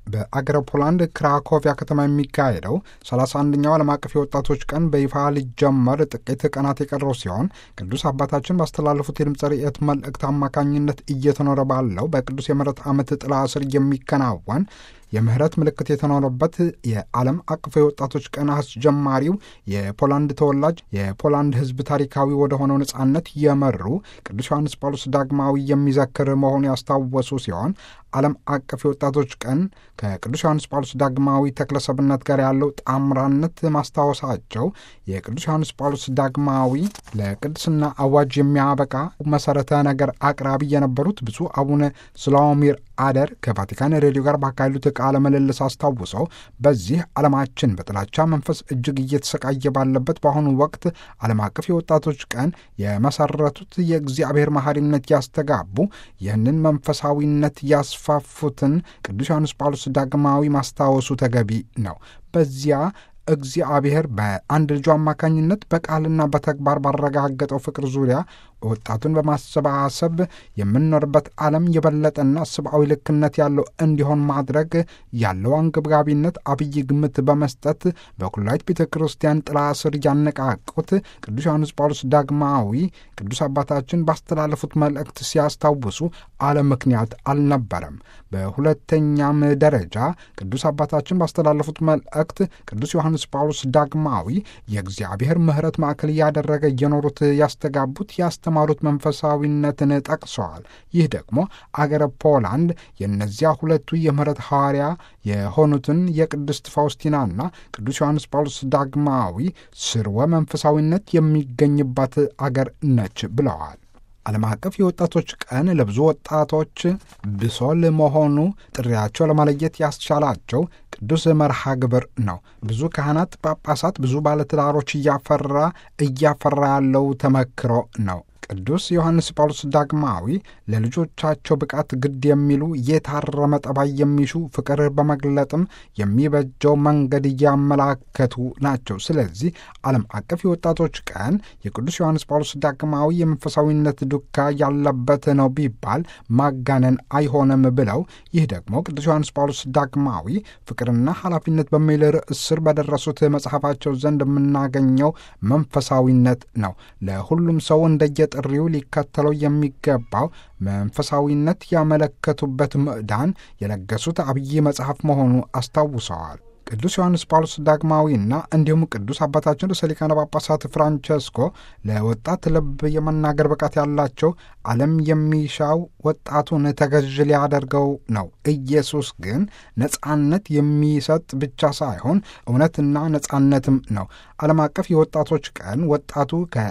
በአገረ ፖላንድ ክራኮቪያ ከተማ የሚካሄደው 31ኛው ዓለም አቀፍ የወጣቶች ቀን በይፋ ሊጀመር ጥቂት ቀናት የቀረው ሲሆን ቅዱስ አባታችን ባስተላለፉት የድምፀ ርዕየት መልእክት አማካኝነት እየተኖረ ባለው በቅዱስ የምሕረት ዓመት ጥላ ስር የሚከናወን የምህረት ምልክት የተኖረበት የዓለም አቀፍ የወጣቶች ቀን አስጀማሪው የፖላንድ ተወላጅ የፖላንድ ሕዝብ ታሪካዊ ወደ ሆነው ነጻነት የመሩ ቅዱስ ዮሐንስ ጳውሎስ ዳግማዊ የሚዘክር መሆኑ ያስታወሱ ሲሆን ዓለም አቀፍ የወጣቶች ቀን ከቅዱስ ዮሐንስ ጳውሎስ ዳግማዊ ተክለሰብነት ጋር ያለው ጣምራነት ማስታወሳቸው የቅዱስ ዮሐንስ ጳውሎስ ዳግማዊ ለቅድስና አዋጅ የሚያበቃ መሰረተ ነገር አቅራቢ የነበሩት ብፁዕ አቡነ ስላውሚር አደር ከቫቲካን ሬዲዮ ጋር ባካሄዱት ቃለ ምልልስ አስታውሰው በዚህ ዓለማችን በጥላቻ መንፈስ እጅግ እየተሰቃየ ባለበት በአሁኑ ወቅት ዓለም አቀፍ የወጣቶች ቀን የመሰረቱት የእግዚአብሔር መሐሪነት ያስተጋቡ ይህንን መንፈሳዊነት ያስፋፉትን ቅዱስ ዮሐንስ ጳውሎስ ዳግማዊ ማስታወሱ ተገቢ ነው። በዚያ እግዚአብሔር በአንድ ልጁ አማካኝነት በቃልና በተግባር ባረጋገጠው ፍቅር ዙሪያ ወጣቱን በማሰባሰብ የምንኖርበት ዓለም የበለጠና ሰብአዊ ልክነት ያለው እንዲሆን ማድረግ ያለው አንገብጋቢነት አብይ ግምት በመስጠት በኩላዊት ቤተ ክርስቲያን ጥላ ስር ያነቃቁት ቅዱስ ዮሐንስ ጳውሎስ ዳግማዊ ቅዱስ አባታችን ባስተላለፉት መልእክት ሲያስታውሱ አለ ምክንያት አልነበረም። በሁለተኛም ደረጃ ቅዱስ አባታችን ባስተላለፉት መልእክት ቅዱስ ዮሐንስ ጳውሎስ ዳግማዊ የእግዚአብሔር ምሕረት ማዕከል እያደረገ እየኖሩት ያስተጋቡት ያስተማሩት መንፈሳዊነትን ጠቅሰዋል። ይህ ደግሞ አገረ ፖላንድ የእነዚያ ሁለቱ የምሕረት ሐዋርያ የሆኑትን የቅድስት ፋውስቲናና ቅዱስ ዮሐንስ ጳውሎስ ዳግማዊ ስርወ መንፈሳዊነት የሚገኝባት አገር ነች ብለዋል። ዓለም አቀፍ የወጣቶች ቀን ለብዙ ወጣቶች ብሶል መሆኑ ጥሪያቸው ለማለየት ያስቻላቸው ቅዱስ መርሃ ግብር ነው። ብዙ ካህናት፣ ጳጳሳት፣ ብዙ ባለትዳሮች እያፈራ እያፈራ ያለው ተመክሮ ነው። ቅዱስ ዮሐንስ ጳውሎስ ዳግማዊ ለልጆቻቸው ብቃት ግድ የሚሉ የታረመ ጠባይ የሚሹ ፍቅር በመግለጥም የሚበጀው መንገድ እያመላከቱ ናቸው። ስለዚህ ዓለም አቀፍ የወጣቶች ቀን የቅዱስ ዮሐንስ ጳውሎስ ዳግማዊ የመንፈሳዊነት ዱካ ያለበት ነው ቢባል ማጋነን አይሆንም ብለው ይህ ደግሞ ቅዱስ ዮሐንስ ጳውሎስ ዳግማዊ ፍቅርና ኃላፊነት በሚል ርዕስ ስር በደረሱት መጽሐፋቸው ዘንድ የምናገኘው መንፈሳዊነት ነው። ለሁሉም ሰው እንደየ ጥሪው ሊከተለው የሚገባው መንፈሳዊነት ያመለከቱበት ምዕዳን የለገሱት አብይ መጽሐፍ መሆኑ አስታውሰዋል። ቅዱስ ዮሐንስ ጳውሎስ ዳግማዊና እንዲሁም ቅዱስ አባታችን ርዕሰ ሊቃነ ጳጳሳት ፍራንቸስኮ ለወጣት ልብ የመናገር ብቃት ያላቸው ዓለም የሚሻው ወጣቱን ተገዥ ሊያደርገው ነው። ኢየሱስ ግን ነጻነት የሚሰጥ ብቻ ሳይሆን እውነትና ነጻነትም ነው። ዓለም አቀፍ የወጣቶች ቀን ወጣቱ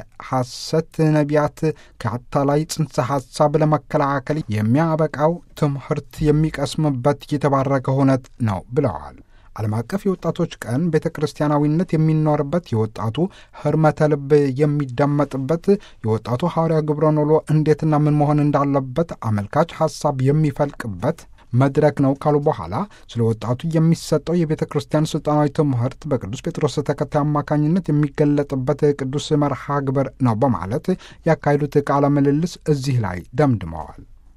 ከሐሰት ነቢያት ከአታላይ ጽንሰ ሐሳብ ለመከላከል የሚያበቃው ትምህርት የሚቀስምበት የተባረከ ሁነት ነው ብለዋል። ዓለም አቀፍ የወጣቶች ቀን ቤተ ክርስቲያናዊነት የሚኖርበት የወጣቱ ህርመተ ልብ የሚደመጥበት የወጣቱ ሐዋርያ ግብረ ኖሎ እንዴትና ምን መሆን እንዳለበት አመልካች ሐሳብ የሚፈልቅበት መድረክ ነው ካሉ በኋላ ስለ ወጣቱ የሚሰጠው የቤተ ክርስቲያን ስልጣናዊ ትምህርት በቅዱስ ጴጥሮስ ተከታይ አማካኝነት የሚገለጥበት ቅዱስ መርሃ ግብር ነው በማለት ያካሄዱት ቃለ ምልልስ እዚህ ላይ ደምድመዋል።